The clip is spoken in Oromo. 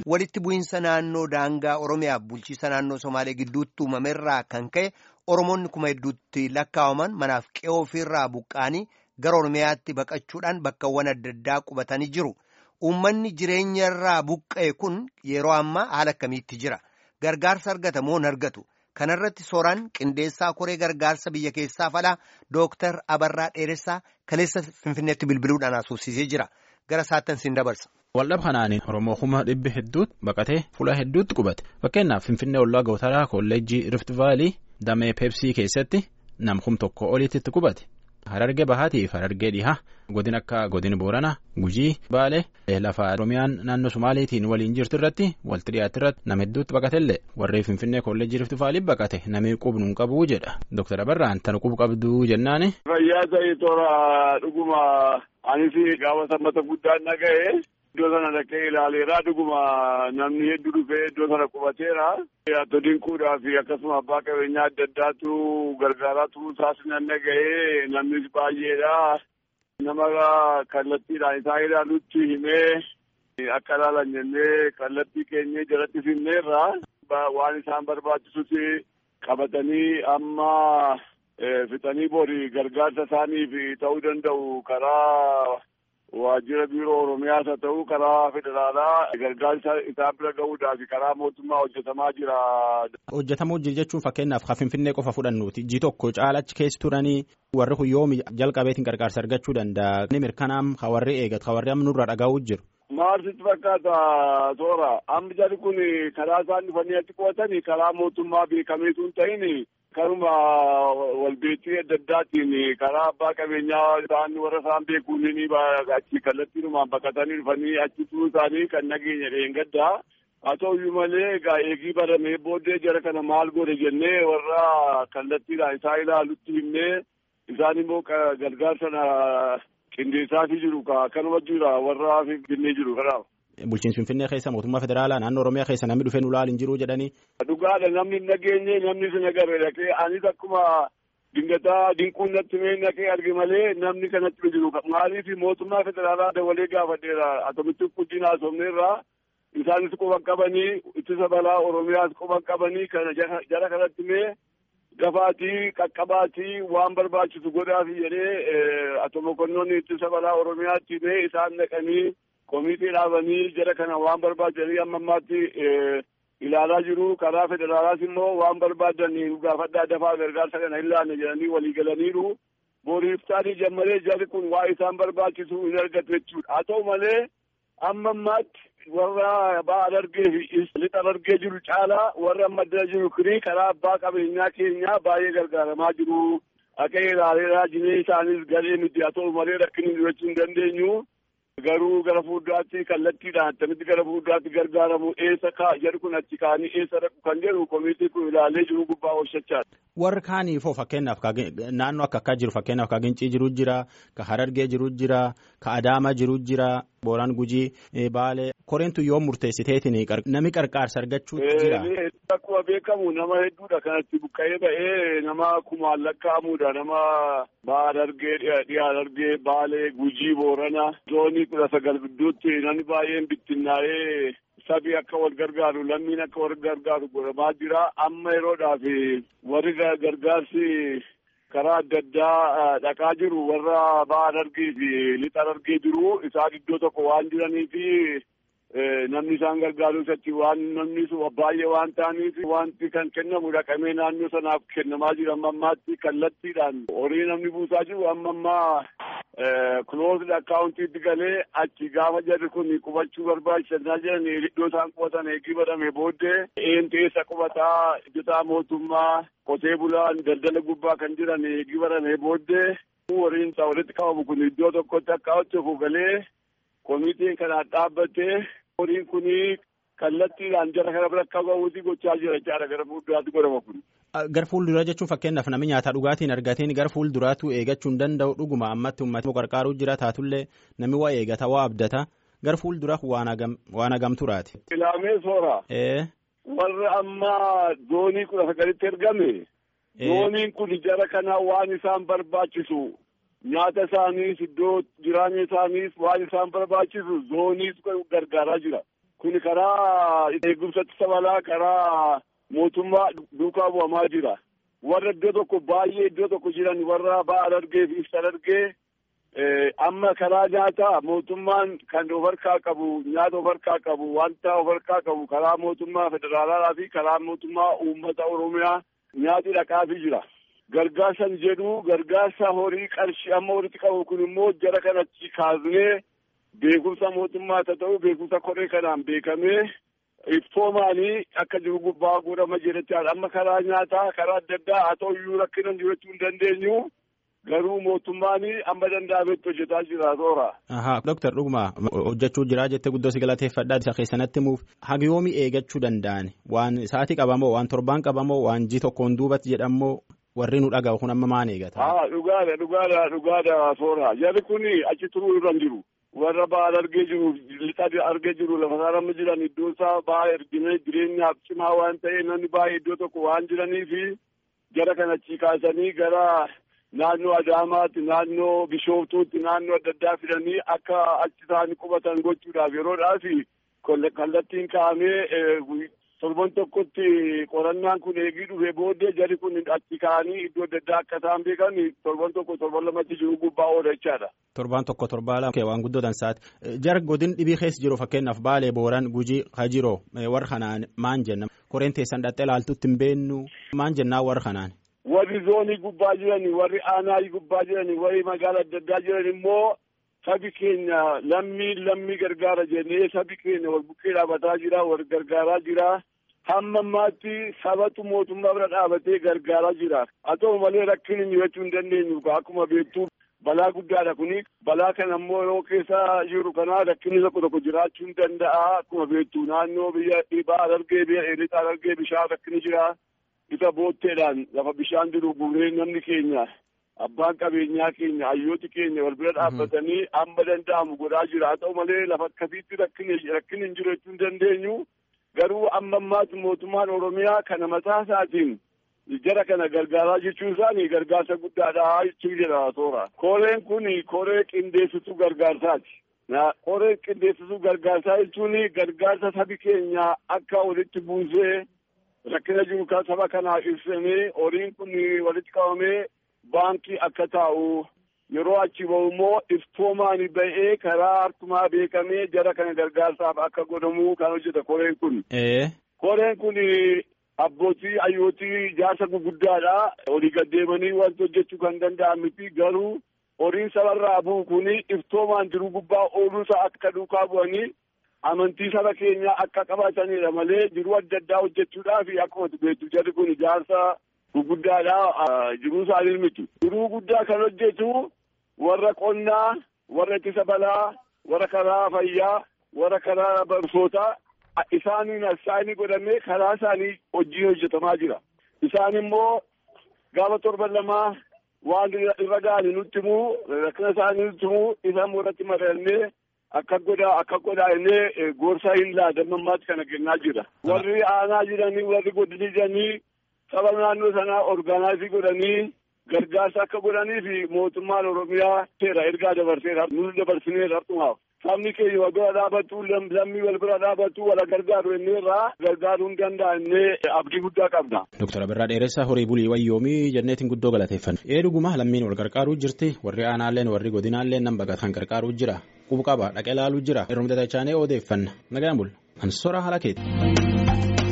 Walitti bu'iinsa naannoo daangaa Oromiyaa bulchiisa naannoo Somaalee gidduutti uumamerraa kan ka'e Oromoonni kuma hedduutti lakkaawaman manaaf qe'oo ofiirraa buqqa'anii gara Oromiyaatti baqachuudhaan bakkawwan adda addaa qubatanii jiru. Uummanni jireenyarraa buqqa'e kun yeroo ammaa haala akkamiitti jira? Gargaarsa argata moo hin argatu? Kanarratti sooraan qindeessaa koree gargaarsa biyya keessaaf alaa Dooktar Abarraa Dheeressaa kaleessa Finfinneetti bilbiluudhaan haasofsiisee jira. Gara saattan siin dabarsa. Waldhab kanaaniin Oromoo kuma dhibbi hedduutti baqatee fuula hedduutti qubate. Fakkeenyaaf Finfinnee Ollaa Gootaraa Kolleejjii Rift Vaalii damee Peepsii keessatti nam kum tokko olitti itti qubate. Harargee Bahaatiif Harargee Dhihaa godin akka godin Booranaa Gujii Baalee lafa Oromiyaan naannoo Sumaaleetiin waliin jirtu irratti walitti dhiyaatti irratti nama hedduutti baqatellee warri Finfinnee Kolleejjii Rift Vaalii baqate namni qubnu hin qabu jedha. Dooktar Abarraan tan qub qabduu jennaani. Fayyaa ta'e toora dhuguma anis gaafatammata guddaan dhaga'e. Iddoo sana dhaqee ilaaleera dhuguma namni hedduu dhufee iddoo sana qubateera. Atto dinquudhaa fi akkasuma abbaa qabeenyaa adda addaatu gargaaraa turuu isaas nan dhaga'ee namnis baay'eedha. Nama kallattiidhaan isaa ilaalutti himee akka ilaalan jennee kallattii keenyee jalatti finneerra. Waan isaan barbaachisutti qabatanii amma fixanii boori gargaarsa isaaniif ta'uu danda'u karaa. Waajjira biiroo Oromiyaas haa ta'u karaa federaalaa gargaarsa isaan bira gahuudhaaf karaa mootummaa hojjetamaa jira. Hojjetamuu jira jechuun fakkeenyaaf kan Finfinnee qofa fudhannuuti. Ji tokko caalachi keessa turanii warri kun yoom jalqabeetiin gargaarsa argachuu danda'a. Inni mirkanaam ka warri eegatu ka warri amma nurraa dhagaa'uu jiru. Maaltu fakkaata toora amma jarri kun karaa isaan dhufanii achi qo'atanii karaa mootummaa beekameetu hin ta'in karuma walbeettii adda addaatiin karaa abbaa qabeenyaa isaan warra isaan beekuun ni achi kallattiinumaan baqatanii dhufanii achi turuu isaanii kan nageenya dheengaddaa. Haa ta'uyyuu malee egaa eegii baramee booddee jara kana maal godhe jennee warra kallattiidhaan isaa ilaalutti himnee isaan immoo gargaarsa qindeessaafii jiru kanuma jira warra finfinnee jiru kanaaf. Bulchiinsi Finfinnee keessa mootummaa federaalaa naannoo Oromiyaa keessa namni dhufee nu ilaali hin jiru jedhanii. Dhugaadha namni hin nageenye namni sin agarre dhaqee anis akkuma dingataa dinquun natti mee dhaqee arge malee namni kanatti jiru maaliif mootummaa federaalaa dabalee gaafadheera atomitti guddina haasofneerraa isaanis quba qabanii ittisa balaa Oromiyaas quba qabanii kana jara kanatti mee gafaatii qaqqabaatii waan barbaachisu godhaafi jedhee atomokonnoonni ittisa balaa Oromiyaatti mee isaan dhaqanii. Komitii dhaabanii jara kana waan barbaadanii amma ammaatti ilaalaa jiru. Karaa federaalaas immoo waan barbaadan gaafadhaa dafaa gargaarsa kana hin laanne jedhanii walii galaniiru. Booriiftaanii jammalee jarri kun waa isaan barbaachisu hin argatu jechuudha. Haa ta'u malee amma ammaatti warra ba'a argee fi lixa argee jiru caalaa warra amma addana jiru kuni karaa abbaa qabeenyaa keenyaa baay'ee gargaaramaa jiru. Akka ilaaleera jinee isaanis galee miti haa ta'u malee rakkinni jechuu hin dandeenyu. Garuu gara fuulduraatti kallattiidhaan attamitti gara fuulduraatti gargaaramu eessa kaa jedhu kun achi kaanii eessa dhaqu kan jedhu komitii kun ilaalee jiru gubbaa oolchachaadha. Warri kaaniifoo fakkeenyaaf naannoo akka akkaa jiru fakkeenyaaf ka Gincii jiru jira ka Harargee jiru jira ka Adaamaa jiru jira Booraan Gujii Baalee koreentu yoo murteessiteetiin nami qarqaarsa argachuutti jira. Akkuma beekamu nama hedduudha kanatti buqqa'ee ba'ee nama kumaan lakkaa'amudha nama ba'a Harargee dhiyaa Harargee Baalee Gujii Boorana zoonii kudha sagal gidduutti namni baay'een bittinnaa'ee sabii akka wal gargaaru lammiin akka wal gargaaru godhamaa jira amma yeroodhaaf warri gargaarsi karaa adda addaa dhaqaa jiru warra ba'a Harargee fi lixa Harargee jiru isaan iddoo tokko waan jiranii fi namni isaan gargaaru isatti waan namni baay'ee waan ta'aniif wanti kan kennamu dhaqamee naannoo sanaaf kennamaa jira amma ammaatti kallattiidhaan horii namni buusaa jiru amma ammaa kuloosd akkaawuntiitti galee achi gaafa jarri kun qubachuu barbaachisanaa jiran iddoo isaan qubatan eegii badame booddee eentu eessa qubataa hojjetaa mootummaa qotee bulaan daldala gubbaa kan jiran eegii badame booddee horiin isaa walitti qabamu kun iddoo tokkotti akka hojjetu galee komitiin kanaan dhaabbatee horiin kun kallattiidhaan jara kana bira akka ga'uuti gochaa jira jechaadha gara fuulduraatti godhama kun. Gar fuulduraa jechuun fakkeenyaaf namni nyaataa dhugaatiin argateen gar fuulduraatu eegachuu hin danda'u dhuguma ammatti uummatni qarqaaruu jira taatullee namni waa eegata waa abdata gar fuulduraa waan hagam turaati. Ilaamee soora. Warra ammaa zoonii kudha sagalitti ergame. Zooniin kun jara kana waan isaan barbaachisu nyaata isaaniis iddoo jiraanya isaaniis waan isaan barbaachisu zooniis gargaaraa jira. Kun karaa eegumsa ittisa balaa karaa mootummaa duukaa bu'amaa jira. Warra iddoo tokko baay'ee iddoo tokko jiran warra ba'a dargee fi ibsa dargee amma karaa nyaataa mootummaan kan of harkaa qabu nyaata of harkaa qabu wanta of harkaa qabu karaa mootummaa federaalaa fi karaa mootummaa uummata oromiyaa nyaati dhaqaafii jira. Gargaarsan jedhu gargaarsa horii qarshii amma walitti qabu kun immoo jara kanatti kaasnee beekumsa mootummaa haa ta'u beekumsa koree kanaan beekamee iftoomaanii akka jiru gubbaa guurama jedhetti amma karaa nyaataa karaa adda addaa haa ta'u iyyuu rakkina jiru jechuu hin dandeenyu. garuu mootummaan amma danda'ametti hojjetaa jira toora. Ahaa Dooktar Dhuguma hojjechuu jira jettee guddoo si galateeffadhaa isa keessanatti himuuf haga yoomii eegachuu danda'an waan sa'aatii qabamoo waan torbaan qabamoo waan ji tokkoon duubatti jedhamoo warri nu dhaga'u kun amma maan eegata. Haa dhugaadha dhugaadha dhugaadha toora jarri kun achi turuu irra jiru. warra ba'aa argee jiru lixa argee jiru lafa isaarra jiran iddoo isaa ba'aa ergine jireenyaaf cimaa waan ta'e namni baay'ee iddoo tokko waan jiranii fi jara kanachi kaasanii gara naannoo Adaamaatti naannoo Bishooftuutti naannoo adda addaa fidanii akka achi isaanii qubatan gochuudhaaf yeroodhaaf kallattiin kaa'amee torban tokkotti qorannaan kun eegii dhufee booddee jari kun achi ka'anii iddoo adda addaa akka isaan beekan torban tokko torban lamatti jiru gubbaa oola jechaadha. Torban tokko torbaa lama waan guddoo dansaati. Jar godin dhibii keessa jiru fakkeenyaaf Baalee Booran Gujii Hajiroo warra kanaan maan jenna koreen teessan dhattee ilaaltutti hin beennu maan jennaa warra kanaan. warri zoonii gubbaa jirani warri aanaa gubbaa jirani warri magaala adda addaa jiran immoo sabi keenya lammii lammii gargaara jennee sabi keenya wal bukkee dhaabataa jira wal gargaaraa jira hamma ammaatti sabatu mootummaa bira dhaabatee gargaaraa jira haa ta'u malee rakkin hin jechuu hin dandeenyu akkuma beektu balaa guddaadha kuni balaa kana immoo yeroo keessa jiru kana rakkinni tokko tokko jiraachuu hin danda'a akkuma beektu naannoo biyya dhiibaa argee biyya dheeritaa argee bishaan rakkinni jira. isa bootteedhaan lafa bishaan jiru guuree namni keenya abbaan qabeenyaa keenya hayyooti keenya wal bira dhaabbatanii amma danda'amu godhaa jira haa ta'u malee lafa akkasiitti rakkin hin jiru jechuu hin dandeenyu garuu amma ammaatti mootummaan oromiyaa kana mataa isaatiin jara kana gargaaraa jechuun isaanii gargaarsa guddaadha jechuu jedha toora koreen kun koree qindeessituu gargaarsaati. koree qindeessituu gargaarsaa jechuun gargaarsa sabi keenya akka walitti buusee rakkina jiru kan saba kanaa ibsamee horiin kun walitti qabamee baankii akka taa'u yeroo achi bahu immoo iftoomaan ba'ee karaa harkumaa beekamee jara kana gargaarsaaf akka godhamu kan hojjeta koreen kun. Koreen kun abbootii hayyootii jaarsa guguddaadha. Olii gaddeemanii wanti hojjechuu kan danda'an miti garuu horiin sabarraa bu'u kun iftoomaan jiru gubbaa ooluusaa akka duukaa bu'anii amantii saba keenyaa akka qabatanidha malee jiruu adda addaa hojjechuudhaaf akkuma beektu jarri kun ijaarsa guguddaadha jiruu isaanii miti. Jiruu guddaa kan hojjetu warra qonnaa, warra ittisa balaa, warra karaa fayyaa, warra karaa barsiisotaa isaaniin isaanii godhamee karaa isaanii hojii hojjetamaa jira. Isaan immoo gaafa torban lamaa waan irra ga'anii nutti himuu rakkina isaanii nutti himuu isaan irratti mari'annee akka godhaa akka godhaa innee gorsa hin laadamammaatti kana kennaa jira. Warri aanaa jiranii warri godinii jiranii saba naannoo sanaa orgaanaayizii godhanii gargaarsa akka godhanii fi mootummaan Oromiyaa seera ergaa dabarseera nuti dabarsineera dhumaaf. Sabni keenya wal bira dhaabatu lammii wal bira dhaabatu wal gargaaru inneerraa gargaaruu hin danda'annee abdii guddaa qabna. Dooktar Abirraa Dheeressaa horii bulii wayyoomii jenneetiin guddoo galateeffanna. Ee dhuguma lammiin wal gargaaruu jirti warri aanaalleen warri godinaalleen nan baqatan gargaaruu jira. Qubu qaba dhaqee ilaaluu jira. Yeroo mudata chaanee odeeffanna. Nagaan bul. Ansora haala keeti.